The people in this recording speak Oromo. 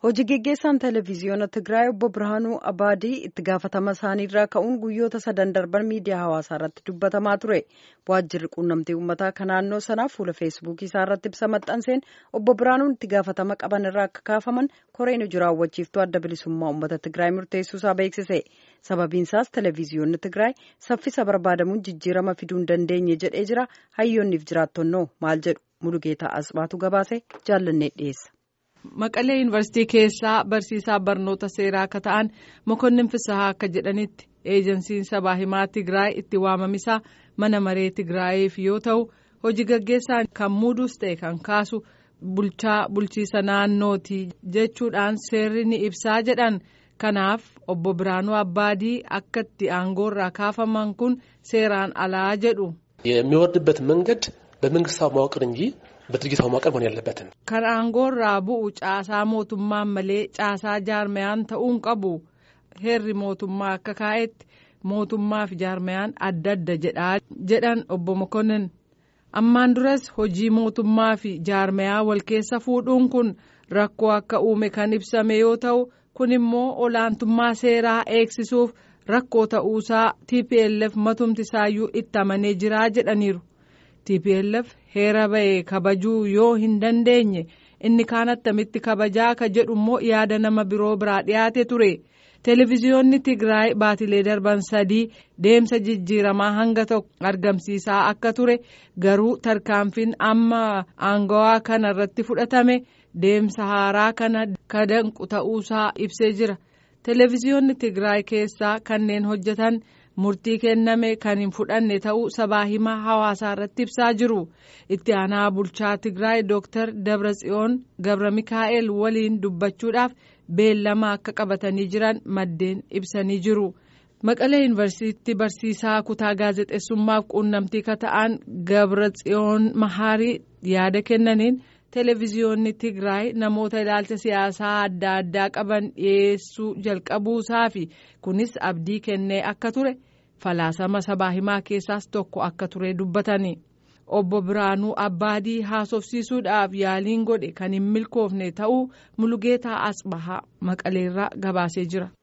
Hojii geggeessaan televezyiyoona Tigraay obbo Birhaanuu Abaadii itti gaafatama isaaniirraa ka'uun guyyoota sadan darban miidiyaa hawaasaa irratti dubbatamaa ture. Waajjirri quunnamtii uummataa kan naannoo sanaa fuula feesbuukii isaa irratti ibsa maxxanseen obbo Birhaanuun itti gaafatama qaban irraa akka kaafaman koreen hojii raawwachiiftuu adda bilisummaa uummata Tigraay murteessuusaa beeksise. Sababiinsaas televezyiyoonni Tigraay saffisa barbaadamuun jijjiirama fiduu hin dandeenye jedhee jira. Hayyoonniif jiraattonnoo maal jedhu Mulugeetaa Asbaatu gabaase jaallannee dhiyeessa. Maqalee yuunivarsiitii keessaa barsiisaa barnoota seeraa akka ta'an mokonnin Fisahaa akka jedhanitti eejensiin sabaa himaa Tigraay itti waamamisaa mana maree Tigraayiif yoo ta'u hojii gaggeessaan kan muuduus ta'e kan kaasu bulchaa bulchiisa naannooti jechuudhaan seerri ni ibsaa jedhan kanaaf obbo Biraanuu Abbaadii akka itti aangoorraa kaafaman kun seeraan alaa jedhu. የሚወርድበት መንገድ በመንግስታዊ መዋቅር እንጂ በድርጅታዊ መዋቅር መሆን ያለበትን kan aangoorraa bu'u caasaa mootummaan malee caasaa jaarmayaan ta'uun qabu heerri mootummaa akka kaa'etti mootummaa fi jaarmayaan adda adda jedhaa jedhan obbo Mokonnin ammaan duras hojii mootummaa fi jaarmayaa wal keessa fuudhuun kun rakkoo akka uume kan ibsame yoo ta'u kun immoo olaantummaa seeraa eegsisuuf rakkoo ta'uusaa TPLF matumti isaayyuu itti amanee jiraa jedhaniiru. TPLF heera ba'e kabajuu yoo hin dandeenye inni kaan attamitti kabajaa ka jedhu immoo yaada nama biroo biraa dhiyaate ture. Televezyiyoonni Tigraay baatilee darban sadii deemsa jijjiiramaa hanga tokko argamsiisaa akka ture garuu tarkaanfiin amma aangawaa kana irratti fudhatame deemsa haaraa kana kadanqu ta'uusaa ibsee jira. Televezyiyoonni Tigraay keessaa kanneen hojjetan. murtii kenname kan hin fudhanne ta'uu sabaa himaa hawaasaa irratti ibsaa jiru itti aanaa bulchaa tigraay dooktar dabratsiyoon gabra mikaa'el waliin dubbachuudhaaf beellama akka qabatanii jiran maddeen ibsanii jiru maqalee yuunivarsiitii barsiisaa kutaa gaazexeessummaaf quunnamtii ka ta'an gabratsiyoon mahaarii yaada kennaniin televezyiyoonni tigraay namoota ilaalcha siyaasaa adda addaa qaban dhiyeessuu jalqabuusaa fi kunis abdii kennee akka ture falaasama sabaa himaa keessaas tokko akka ture dubbatani obbo Biraanuu Abbaadii haasofsiisuudhaaf yaaliin godhe kan hin milkoofne ta'uu Mulugeetaa Asbahaa Maqaleerraa gabaasee jira.